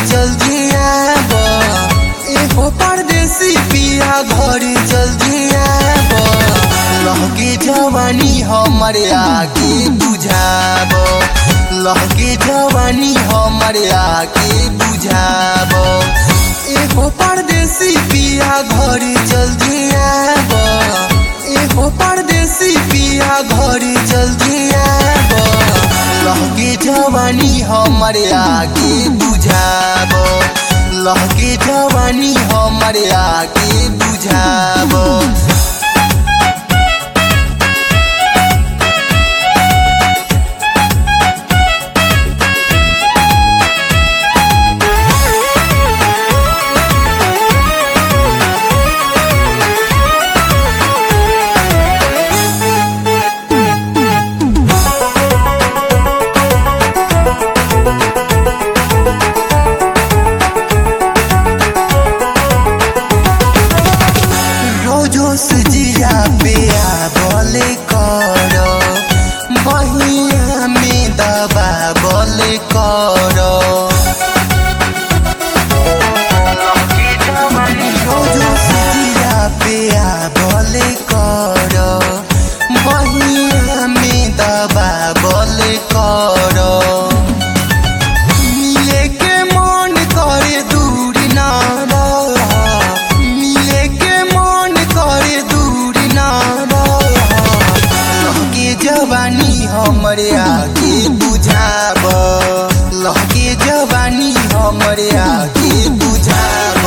जल्दी आब एगो परदेसी पिया घर जल्दी आब लहके जवानी हमर आके बुझाब लहके जवानी हमर आके बुझाब एगो परदेसी पिया घर जल्दी आब एगो परदेसी पिया घर जल्दी आब लहके जवानी हमर आके बुझाब लहके जवानी हमर आके बुझाब रोजो सजिया पे बोले कर बहिया में दबा बोले कर रोजो सजिया पे बोले कर बहिया में दबा बोले कर मिले के मन करे दूर ना रह मिले के मन करे दूर ना रह लहके जवानी हमरे आगे बुझाब लहके जवानी हमरे आगे बुझाब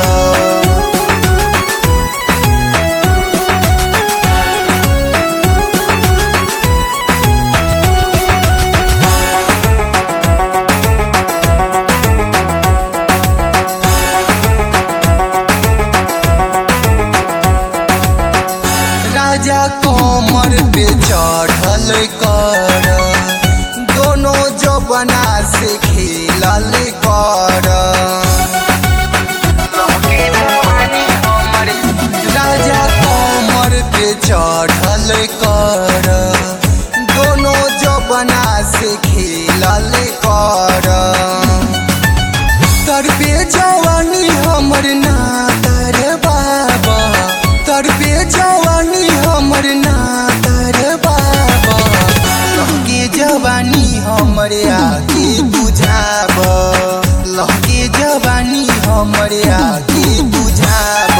राजा कोमर पे चढ़ल कर दोनों जबना से खेलल कर राजा कोमर पे चढ़ल कर दोनों जबना से खेलल कर तरबे जवानी हमर ना तर बाबा तरबे जवानी हमर ना तर बाबा लहके जवानी हमर आगे बुझाब लहके जवानी हमर आगे बुझाब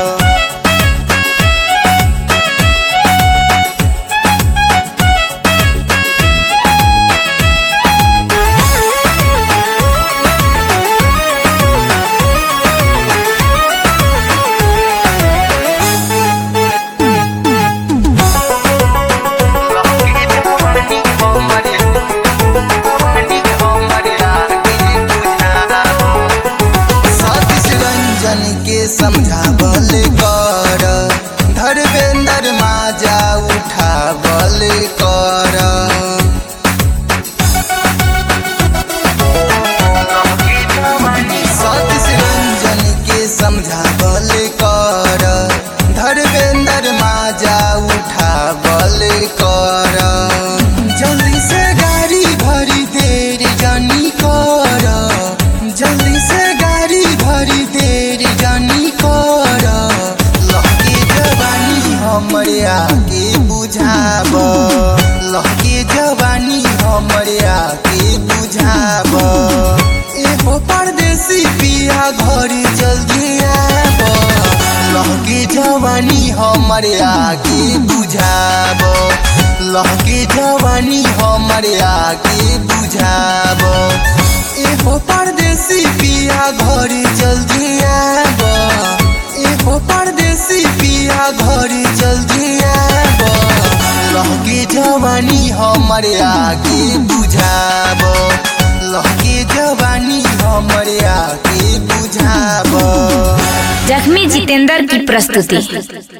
सतीश रंजन के समझावल कर धर्मेंद्र माजा उठावल कर सतीश रंजन के समझावल कर धर्मेंद्र माजा उठावल कर जल्दी से गाड़ी भरी देर जानी कर जल्दी से गाड़ी भरी देर जानी कर लहके जवानी हमरे आगे बुझाब लहके जवानी हमरे आगे बुझाब एगो परदेसी पिया घर जल्दी आब लहके जवानी हमरे आगे बुझाब लहके जवानी हमरे आगे बुझाब एगो परदेसी पिया घर जल्दी आब एगो परदेसी पिया घर जल्दी आब लहके जवानी हमरे आगे बुझाब लहके जवानी हमरे आगे बुझाब जख्मी जितेंद्र की प्रस्तुति